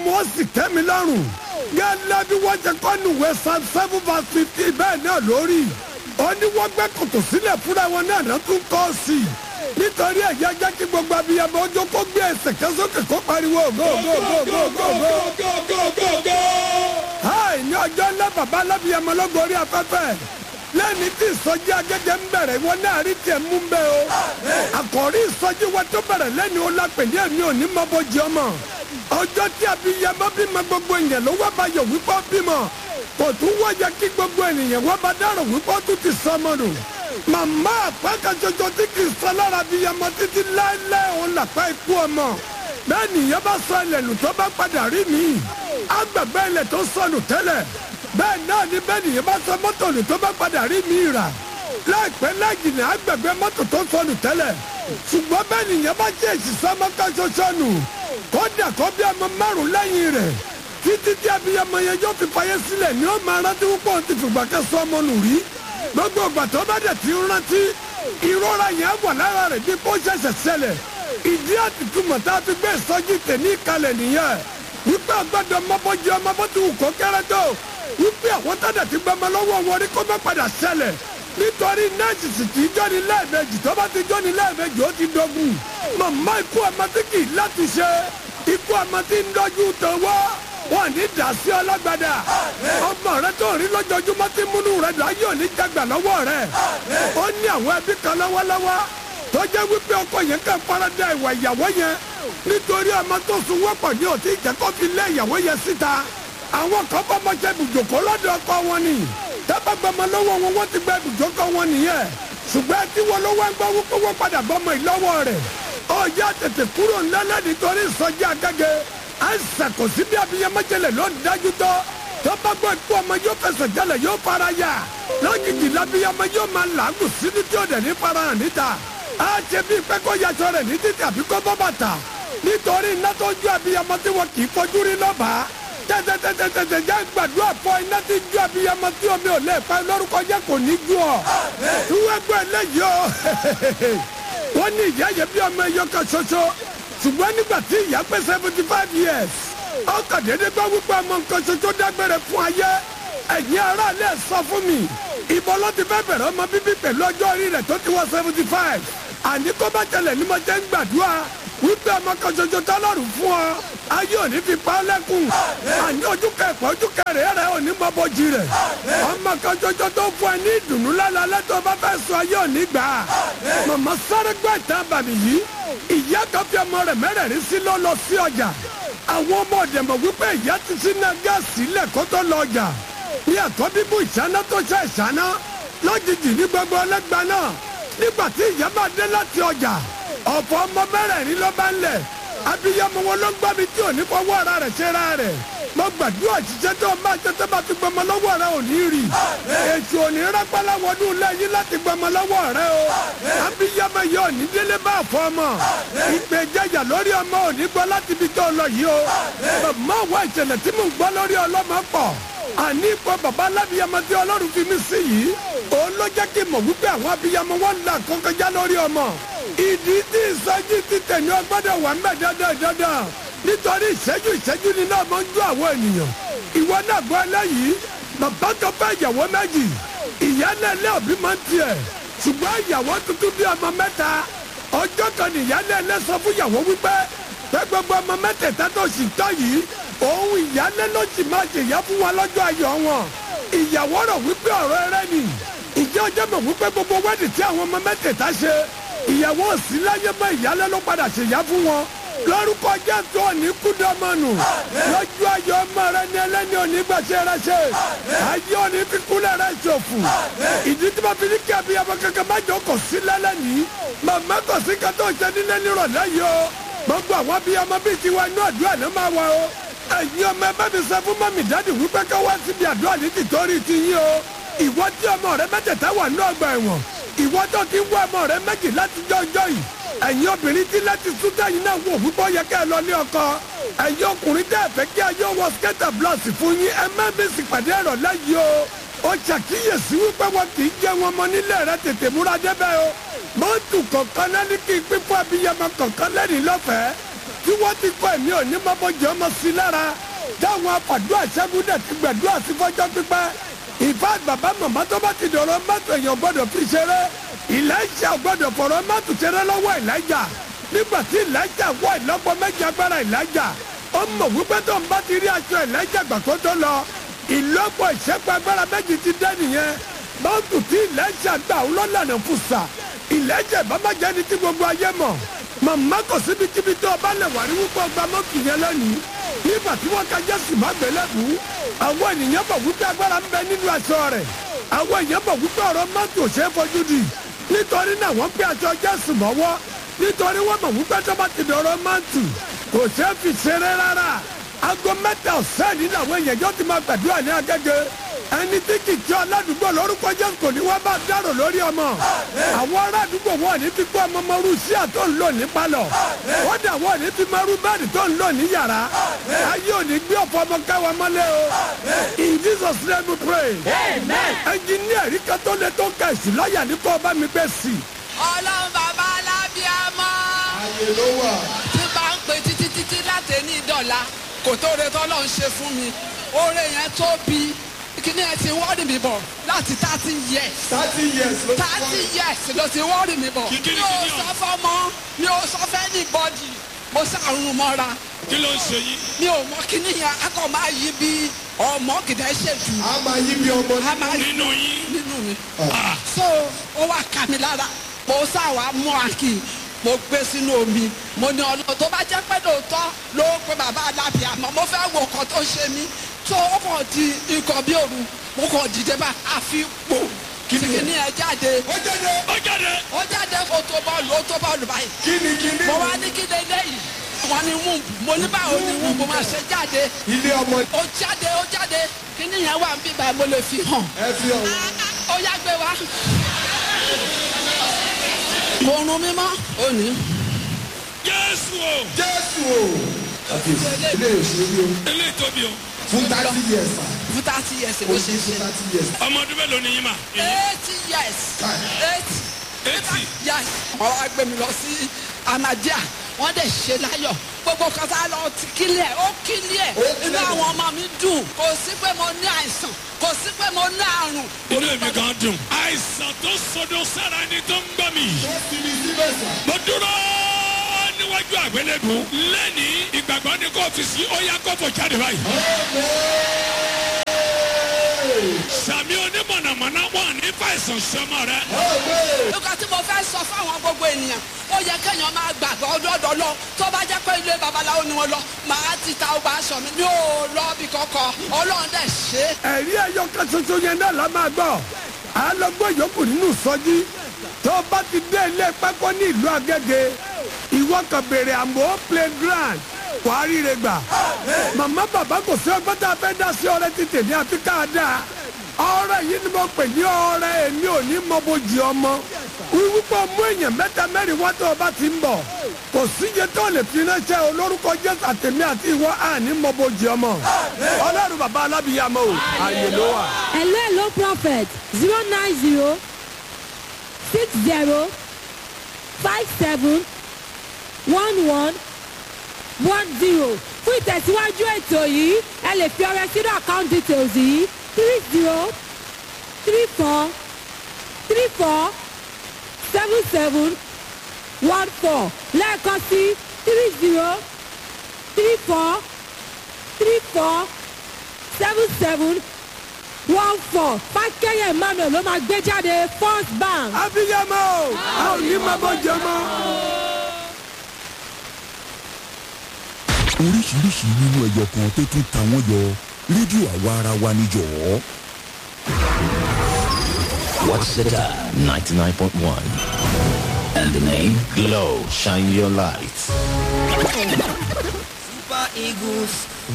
ọmọ ó sì tẹ́ mi lọ́rùn gẹ́lẹ́ bí wọ́n ṣe kọ́ nùwé psalm seven verse fifty bẹ́ẹ̀ náà lórí ó ní wọ́n gbẹ́ kòtò sílẹ̀ fúnra wọn náà náà tún kọ́ sí i nítorí ẹ̀yà jẹ́ kí gbogbo abiyamọ ọjọ́ kó gbé ẹsẹ̀ kẹ́sókè kó pariwo go go go go go go. háì ní ọjọ́ ńlá bàbá alábìyamọ lọ́gọ́rí afẹ́fẹ́ lẹ́ni tí ìsọjí agége ń bẹ̀rẹ̀ wọn náà rí tiẹ̀ mú bẹ́ẹ̀ o. àkọ́rí ìsọjí wa tó bẹ̀rẹ̀ lẹ́ni o lápè ní èmi ò ní mọ́ bójú ọmọ. ọjọ́ tí abiyamọ bímọ gbogbo èèyàn ló wá bá yọ wípé ó bímọ. kò tún wáyà kí gbogbo ènìyàn wá bá dárò wípé ó tún ti sọmọ nù. màmá àpákan ṣoṣo tí kì í sọ lára abiyamọ títí láéláé òun làpá ikú ọmọ. bẹ́ẹ̀ nìyẹn bá sọ ilẹ̀ nù tó bá padà rí mi. àgbàgbẹ́ ilẹ̀ tó sọnù tẹ́lẹ̀ bẹ́ẹ̀ náà ni bẹ́ẹ̀ nìyẹn bá sọ mọ́tò nù tó bá padà rí mi rà láìpẹ́ láìjìnà àgbẹ̀gbẹ́ mọ́tò tó sọnù tẹ́lẹ̀ ṣùgbọ́n bẹ́ẹ̀ nìyẹn bá jẹ́ ìṣiṣẹ́ ọmọkà ṣoṣo nù kódà kó bí ọmọ márùn lẹ́yìn rẹ̀ títí tí abiyamọ yẹn yóò fi fayé sílẹ̀ ni ó máa rántí púpọ̀ ti fìgbà kẹsàn ọmọ nù rí gbogbo ìgbà tó bá dẹ̀ ti rántí ìrora yẹn wà lára rẹ̀ bí kò ṣẹ̀ṣẹ̀ ṣẹlẹ̀ ìdí àtìtúmọ̀ tá a fi gbé ìsọjí tèmi kalẹ̀ nìyẹn wípé ọgbọ́dọ̀ mọ́bọ́jú ọmọ bó ti wù kó kéré tó wípé àwọn tọ́jà ti gbọmọ lọ́wọ́ wọn rí kó má padà ṣẹlẹ̀ nítorí nẹ́ẹ̀sì sì kì í jọ́ni lẹ́ẹ̀mejì tó bá ti jọ́ni lẹ́ẹ̀mejì ó ti dogun màmá ikú ọmọ tí kì í láti ṣe ikú ọmọ tí ń dọ́jú tọwọ́ wọn ní dàsí ọlọ́gbàdà ọmọ rẹ tó rí lójoojúmọ́ tí múnú rẹ dùn ayé òní jagbà lọ́wọ́ rẹ ó ní àwọn ẹbí kan lọ́wọ́lọ́wọ́ tó jẹ́ wípé ọkọ yẹn kàn farada ìwà ìyàwó yẹn nítorí ọmọ tó sun wọ́pọ̀ ní òtí ìjẹ́kọ́ fi lé ìyàwó yẹn síta àwọn kan bá ọmọ jẹ ibùjókòó lọ́dọ̀ ọkọ wọn ni tábà gbọmọ lọ́wọ́ wọn wọ́n ti gba ibùjókòó wọn nìyẹn ṣùgbọ́n tí wọn ló wá ń gbọ́ wípé wọ́n padà bọ́mọ ìlọ́wọ́ rẹ̀ ọjà tètè kúrò ńlẹ́lẹ́ nítorí ìsọjí agége àìsàn kò sí bí abiyamọ́jẹlẹ̀ ló ń dájú tó tó bá gbọ́ ikú ọmọ yóò fẹsẹ̀ jálẹ̀ yóò fara ya lójijì lábíyamọ yóò máa làágùn sínú tí ó dẹ̀ ní fara hàn níta á ṣe bí pé kó yaṣọ rẹ̀ ní títì àbí kó bọ́ bàtà nítorí iná tó ju abiyamọ tí wọn kì í fojú rí lọ́bàá tẹtẹtẹtẹtẹ jẹ gbàdúrà fọ iná tí ju abiyamọ tí omi ò lè pa lórúkọ jẹ kò ní ju ọ. tuwẹ́gbẹ́ eléyìí o wọ́n ní ìyá yẹn bí ọmọ ẹyọ kan ṣoṣo ṣùgbọ́n nígbà tí ìyá pé seventy five years ọkọ̀ déédéé gbọ́ wípé ọmọ nǹkan ṣoṣo dágbére fún ayé ẹ̀yin aráàlú ẹ̀ sọ fún mi ìbọn ló ti fẹ́ bẹ̀rẹ̀ ọmọ bíbí pẹ̀lú ọjọ́ orí rẹ̀ tó ti wọ seventy five àní kó bá tẹlẹ̀ ní mo jẹ́ ń gbàdúrà wípé ọmọ kan ṣoṣo tọ́lọ́run fún ọ ayé òní fi pa ọ́ lẹ́kùn àní ojú kẹfọ́ ojú kẹrẹ rẹ òní mọ́bọ́jì rẹ̀ ọmọ kan ṣoṣo tó fún ẹ ní ìdùnnú lálẹ́ tó bá fẹ́ sọ ayé òní gbà á màmá sáré gbọ́ ìtàn bàmí yìí ìyá kan fi ọmọ rẹ̀ mẹ́rẹ̀ẹ̀rin sí ló lọ sí ọjà àwọn ọmọ ọ̀dẹ̀mọ̀ wípé ìyá ti sí náà gáàsì lẹ̀ kó tó lọ ọjà ní ẹ̀kọ́ bíbú ìṣáná tó ṣe ìṣáná lójijì ní gbogbo ọlẹ́gbàá náà nígbà tí ìyá máa dé láti ọjà ọ̀pọ̀ ọmọ mẹ́rẹ̀ẹ̀rin ló bá ń lẹ̀ abiyamọ wọn ló gbọ́ mi tí ò ní fọwọ́ ara rẹ̀ ṣe ra rẹ̀ mo gbàdúrà ṣiṣẹ́ tó máa ṣe tó bá ti gbọmọ lọ́wọ́ rẹ ò ní rí èṣù ò ní rápálá wọnú lẹ́yìn láti gbọmọ lọ́wọ́ rẹ o abiyamọ yìí ò ní délé bá fọ ọmọ ìgbẹ́jẹ̀yà lórí ọmọ ò ní gbọ́ láti ibi tó lọ yìí o bàbá wa ìṣẹ̀lẹ̀ tí mò ń gbọ́ lórí ọlọ́mọ pọ̀ àní ipò bàbá alábìyamọ tí ọlọ́run fi mí sí yìí òun ló jẹ́ kí n mọ̀ wípé àwọn abiyamọ wọn ń la kọ́kọ́já lórí ọmọ ìdí tí ìsọjí ti tẹ̀lé ọgbọ́dọ̀ wà ń bẹ̀ dandan dandan nítorí ìṣẹ́jú ìṣẹ́jú ni náà máa ń jó àwọn ènìyàn ìwọ náà gbọ́ eléyìí bàbá kan fẹ́ ìyàwó méjì ìyá náà lé òbí máa ń tiẹ̀ ṣùgbọ́n ìyàwó tuntun bí ọmọ mẹ́ta ọjọ́ kan ní ìyá náà lé sọ fún ìyàwó wípé pé gbogbo ọmọ mẹ́tẹ̀ẹ̀ta tó sì tọ́ yìí òun ìyá náà ló sì máa ṣèyá fún wa lọ́jọ́ ayọ̀ wọn ìyàwó rọ̀ wípé ọ̀rọ̀ ẹrẹ́ ni ìjẹ́ ọjọ́ mọ̀ wípé gbogbo wẹ́ẹ̀dì tí àwọn ọmọ mẹ́tẹ̀ẹ̀ta ṣe ìyàwó òsì láyé mọ́ ìyálẹ́ ló padà ṣèyá fún wọn lórúkọ jésù òní kúndọ̀mọ́nù lójú ayọ̀ ọmọ rẹ ní ẹlẹ́ni òní gbàṣẹ rẹ ṣe ayé òní kíkúlẹ̀ rẹ ṣòfò ìdí tí mo fi ní kí abiyamọ kankan má jọ kò sí lẹ́lẹ́ni màmá kò sí kan tó ṣe nílé nírọ̀lẹ́ yìí o gbogbo àwọn abiyamọ bíi tiwa inú àdúrà ló máa wà o ẹ̀yin ọmọ ẹgbẹ́ mi sọ fún mọ́mì dáàdì wípé ká wá síbi àdúrà ní tìtorí ti yín o ìwọ tí ọmọ rẹ mẹ́tẹ̀ẹ̀ta wà ní ọgbà ẹ̀wọ̀n ìwọ tó ti ń wá ọmọ rẹ méjì láti jọjọ yìí ẹ̀yin obìnrin tí láti súdà yìí náà wò púpọ̀ yẹ kẹ́ ẹ lọ ní ọkọ ẹ̀yin ọkùnrin tẹ́ ẹ fẹ́ kí ayé wọ skẹ́tà blọọsì fún yín ẹ má bí sì pàdé ẹ̀rọ lẹ́yìn o ó ṣàkíyèsí wípé wọn kì í jẹ wọn mọ nílé rẹ tètè múra débẹ̀ o mọ́tò kọ̀ọ̀kan náà ní kí n pín fún abiyamọ kọ̀ọ̀kan lẹ́rìí lọ́fẹ̀ẹ́ tí wọ́n ti kọ́ ẹ̀mí òní mọ́bọ́jọ́ ọmọ sí lára táwọn apàdúrà ṣẹ́gun dẹ̀ ti gbàdúrà sí fọ́jọ́ pípẹ́ ìfá bàbá màmá tó bá ti dọ̀rọ̀ mọ́tò èèyàn gbọ́dọ̀ fi ṣeré ìlàjà gbọ́dọ̀ fọ̀rọ̀ mọ́tò ṣeré lọ́wọ́ ìlàjà nígbà tí ìlàjà wọ ìlọ́pọ̀ méjì agbára ìlàjà ó mọ̀ wípé tó ń bá ti rí aṣọ ìlàjà gbà kó tó lọ ìlọ́pọ̀ ìṣẹ́pọ̀ agbára méjì ti dẹ́ nìyẹn mọ́tò tí ìlàjà gbà ó lọ́lànà fùsà ìlàjà ìbámájẹ́ ni tí gbogbo ayé mọ̀ màmá kò síbi kíbi tó o bá lè wà ní wípé ọgbà mọ́tò yẹn lónìí nígbà tí wọ́n ka jésù má gbélébù àwọn ènìyàn bọ̀ wípé agbára ń bẹ nínú aṣọ rẹ̀ àwọn èèyàn bọ̀ wípé ọ̀rọ̀ mọ́tò ṣe é fojú di nítorí náà wọ́n gbé aṣọ jésù mọ́wọ́ nítorí wọ́n mọ̀ wípé tó bá ti dọ̀rọ̀ mọ́tò kò ṣe é fi ṣeré rárá aago mẹ́ta ọ̀sẹ̀ nínú àwọn èèyàn yóò ti máa gbàdúrà ní agége ẹni tí kì í jẹ́ aládùúgbò lórúkọ jésù kò ní wọ́n bá dárò lórí ọmọ àwọn ará àdúgbò wọn ní fi kó ọmọ mọ́rú sí àtọ́ ń lò ní palọ̀ wọ́n dà wọ́n ní fi mọ́rú bẹ́ẹ̀ni tó ń lò ní yàrá ayé ò ní gbé ọ̀fọ̀ ọmọ káwa mọ́lẹ̀ o in jesus name we pray ẹnjìníà rí kan tó lé tó ń ka èsì lọ́ọ̀yà ní kó o bá mi gbé sí i. ọlọ́run bàbá alábíàmọ́ ayé ló wà. tí bá ń pè títí títí láti ní ìdọ̀la kò tó re tọ́lọ́ ń ṣe fún mi oore yẹn tóbi kíní ẹ ti wọ́ọ̀rì mi bọ̀ láti thirty years thirty years ló ti wá. thirty years ló ti wọ́ọ̀rì mi bọ̀ Kí- kí ni- mi ò kí ni sọ o? fọ́mọ mi ò sọ fẹ́ ní bọ́dì mo ṣàrùn mọ́ra kí ló ń ṣe yín. mi ò mọ kíní yẹn akọ máa yí bí ọmọ kìdá ṣèjú a máa yí bí ọmọ a máa yí nínú yín. nínú mi. so ó wá kà mí lára mo sáwà mú àkì mo gbé sínú omi mo ní ọlọ́ tó bá jẹ́ pé lóòótọ́ ló pe bàbá alábì àmọ́ mo fẹ́ wo nǹkan tó ṣe mí tó ó kàn di nǹkan bí òru mo kàn dìde bá àfi pò kìnìún ẹ jáde ó jáde ó jáde. ó jáde ó tó bọ́ọ̀lù ó tó bọ́ọ̀lù báyìí kíni kíni mo wá ní kí lélẹ́ yìí wọ́n ní wúùbù mo ní báwo ni wúùbù máa ṣe jáde ilé ọmọ ó jáde ó jáde kíní yẹn wà ń bíbá mo lè fi hàn ẹ fi ọ̀hún. ó yá gbé wa. oorun mímọ́ òní. jésù o jésù o àfihàn ilé òṣèré o eléyìí tóbi o. fún thirty years sa fún thirty years o ló ti ṣe fún ṣe. thirty years. ọmọ ọdún mélòó ni yín mà. eighty years Kai. eighty eighty. years. wọ́n wá gbé mi lọ sí amadia wọ́n dẹ̀ ṣe láyọ̀ gbogbo kan tá a lọ ti kílẹ̀ ó kílẹ̀ Ó kílẹ̀. inú àwọn ọmọ mi dùn kò sí pé mo ní àìsàn kò sí pé mo ní àrùn. inú èmi gan dùn. àìsàn tó sọdọ sára ẹni tó ń gbọ́ mi. ó fi mi síbẹ̀ sà. mo dúró níwájú àgbélébù. lẹ́ni ìgbàgbọ́ ní kò fi sí ó yá kó fò jáde báyìí. sàmì onímọ̀nàmọ́ná wọn ní fàìsàn sọmọ rẹ. nǹkan tí mo fẹ́ sọ fáwọn gbogbo ènìyàn ó yẹ kéèyàn máa gbàgbọ́ ọdọọdọ lọ tó bá jẹ́ pé ilé babaláwo ni wọ́n lọ màá ti ta ọgbà aṣọ mi mi ò lọ bí kankan ọlọ́run dẹ̀ ṣe é. ẹ̀rí ẹ̀yọ kan ṣoṣo yẹn náà la máa gbọ́ à á lọ gbọ́ yòókù nínú sọ́jí tó o bá ti dé ilé pákó ní ìlú agége ìwọ kan béèrè àmọ́ playground wàá ríre gbà màmá bàbá kò sí ọgbọ́n tá a fẹ́ dá sí ọrẹ títì ní àfi ká a dáa ọrẹ yìí ni mo pè ní ọrẹ èmi ò ní mọ bójì ọmọ wíwúpọ̀ mú èèyàn mẹ́ta mẹ́rin wá tó o bá ti ń bọ̀ kò síye tó lè fi ránṣẹ́ olórúkọ jésù àtẹ̀mí àti ìwọ àní mọ bójì ọmọ ọlọ́run bàbá alábìyàmọ́ o àyè ló wà. hello hello prophet zero nine zero six zero five seven one one one zero fún ìtẹ̀síwájú ètò yìí ẹ lè fi ọrẹ sínú account details yìí three zero three four three four seven seven one four lẹ́ẹ̀kan sí three zero three four three four seven seven one four fákẹ́yẹ̀ emmanuel ló máa gbé jáde first bank. abiyamọ a ò ní mọ bójì ọmọ. oríṣiríṣi nínú ẹyọ kan tó tún ta wọ́n yọ rédíò àwa ara wa níjọ́. What's the time? 99.1. And the name? Glow. Shine your light. Super Eagles